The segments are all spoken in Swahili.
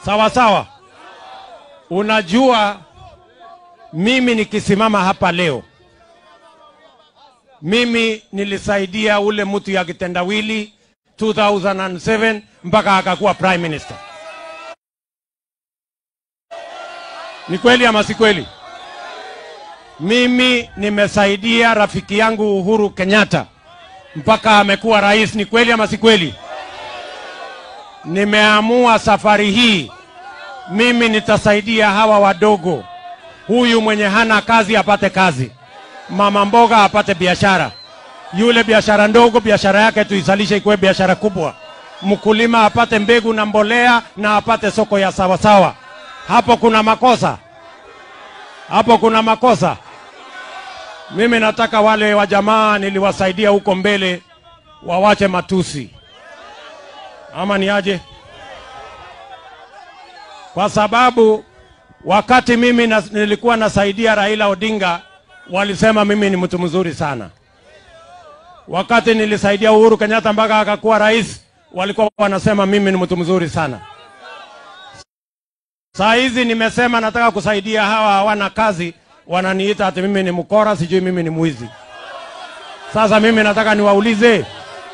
Sawa sawa. Unajua, mimi nikisimama hapa leo, mimi nilisaidia ule mtu ya kitendawili 2007 mpaka akakuwa prime minister. Ni kweli ama si kweli? Mimi nimesaidia rafiki yangu Uhuru Kenyatta mpaka amekuwa rais. Ni kweli ama si kweli? Nimeamua safari hii mimi nitasaidia hawa wadogo, huyu mwenye hana kazi apate kazi, mama mboga apate biashara, yule biashara ndogo biashara yake tuisalishe ikuwe biashara kubwa, mkulima apate mbegu na mbolea na apate soko ya sawasawa. Hapo kuna makosa? Hapo kuna makosa? Mimi nataka wale wa jamaa niliwasaidia huko mbele wawache matusi, ama ni aje? Kwa sababu wakati mimi na, nilikuwa nasaidia Raila Odinga walisema mimi ni mtu mzuri sana. Wakati nilisaidia Uhuru Kenyatta mpaka akakuwa rais walikuwa wanasema mimi ni mtu mzuri sana. Saa hizi nimesema nataka kusaidia hawa hawana kazi, wananiita ati mimi ni mkora, sijui mimi ni mwizi. Sasa mimi nataka niwaulize,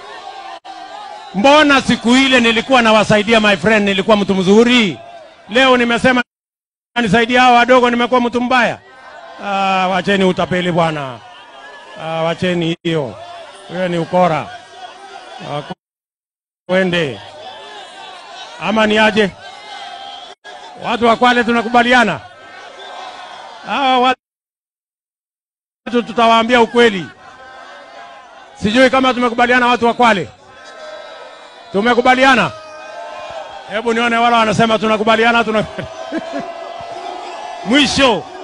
mbona siku ile nilikuwa nawasaidia my friend, nilikuwa mtu mzuri? Leo nimesema nisaidia hawa wadogo, nimekuwa mtu mbaya? Ah, wacheni utapeli bwana. Ah, wacheni hiyo, hiyo ni ukora. Ah, kwende ama ni aje? Watu wa Kwale tunakubaliana? Hawa watu tutawaambia ukweli. Sijui kama tumekubaliana, watu wa Kwale tumekubaliana. Hebu nione wale wanasema tunakubaliana, tuna mwisho